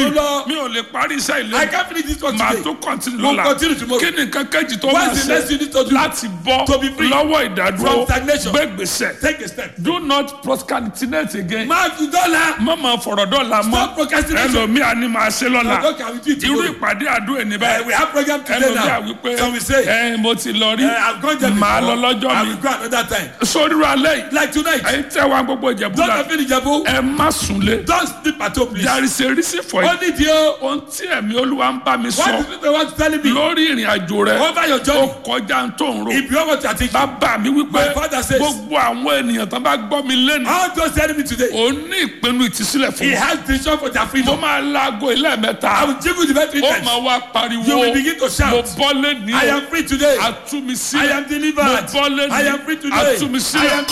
tó lọ. mi ò lè parí iṣẹ́ I ilé can't finish this one màá today. tó continue We'll lọ́la continue tomorrow. kí ni nǹkan kejì tó máa What's the next you ṣe need to do? láti bọ́ To be free lọ́wọ́ ìdádúró from stagnation. gbé gbèsè Take a step. do not procrastinate again Máa fi dọ́là. má máa fọ̀rọ̀ dọ́là mọ́ Stop procrastination. ẹlòmíà ni màá ṣe lọ́la Okay, I will do it irú tomorrow. ìpàdé àdúrà ní Uh, báyìí we have program today ẹlòmíà now. wípé So we say, ẹ mo ti lọ rí uh, I've gone there màá before. lọ lọ́jọ́ I mi will go another time. sórí alẹ́ yìí Like tonight. ẹ̀yin tẹ́ wa gbogbo ìjẹ̀bú Don't la have any jabo. ẹ má súnlé Don't sleep at home, please. there is a reason for it Only deal. ohun tí ẹ̀mí olúwa ń bá mi What sọ is people want to tell me? lórí ìrìn àjò rẹ Over your ó journey. kọjá ń tó ń ro If you want to take bàbá mi wípé My father says- gbogbo àwọn ènìyàn tó bá gbọ́ mi lẹ́nu How just tell me today? ò ní ìpinnu ìtìsílẹ̀ fún He wọn has vision for their mo freedom. máa laago ilé I mẹ́ta will jiggle the very ó times. máa wá pariwo You will begin to shout. mo bọ́ lẹ́ni I am free today. àtúmí I sílẹ̀ am mo delivered. bọ́ lẹ́ni I am free today. àtúmí I sílẹ̀ am